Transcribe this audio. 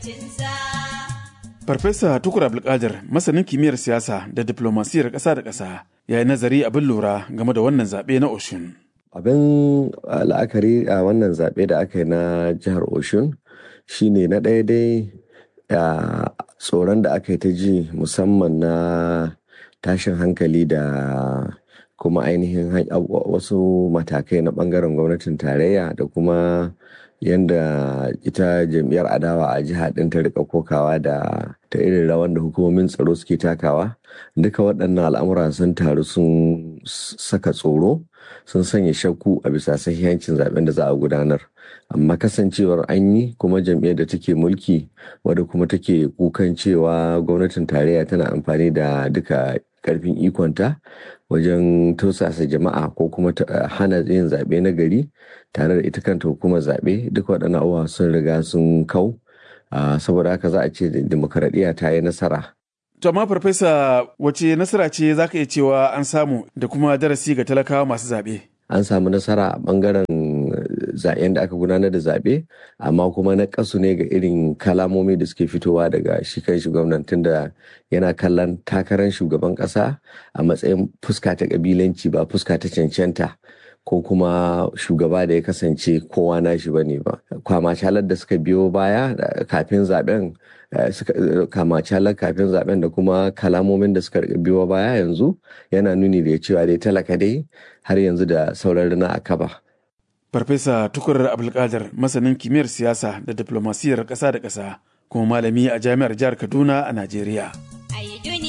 Farfesa Tukur Abdulkadir masanin kimiyyar siyasa da diplomasiyar ƙasa da ƙasa ya yi nazari abin lura game da wannan zaɓe na Oshun. Abin la'akari a wannan zaɓe da aka yi na jihar Oshun shine na ɗaya dai tsoron da aka yi ta ji musamman na tashin hankali da kuma ainihin wasu matakai na ɓangaren gwamnatin tarayya da kuma yadda ita jam'iyyar adawa a jiha ɗin ta rika kokawa da ta irin rawan da hukumomin tsaro suke takawa duka waɗannan al'amura sun taru sun saka tsoro sun sanya shakku a bisa sahihancin zaben da za a gudanar amma kasancewar an yi kuma jam'iyyar da take mulki wadda kuma take kukan cewa gwamnatin tarayya tana amfani da duka karfin ikonta wajen tausasa jama'a ko kuma hana yin zaɓe na gari tare da ita kanta hukumar zaɓe duka waɗannan abubuwa sun riga sun kau saboda haka za a ce demokaradiyya ta yi nasara To amma farfesa wace nasara ce za ka iya cewa an samu da kuma darasi ga talakawa masu zaɓe? An samu nasara a ɓangaren zaɓen da aka gudanar da zaɓe amma kuma na kasu ne ga irin kalamomi da suke fitowa daga shi kan shi gwamnatin da yana kallon takarar shugaban ƙasa a matsayin fuska ta ƙabilanci ba fuska ta cancanta ko kuma shugaba da ya kasance kowa nashi ba ne ba kwamacalar da suka biyo baya kafin zaben kamacalar kafin zaben da kuma kalamomin da suka biyo baya yanzu yana nuni da cewa dai talaka dai har yanzu da sauran rina a kaba Farfesa Tukur Abdulkadir masanin kimiyyar siyasa da diplomasiyar ƙasa da ƙasa kuma malami a jami'ar jihar Kaduna a Najeriya.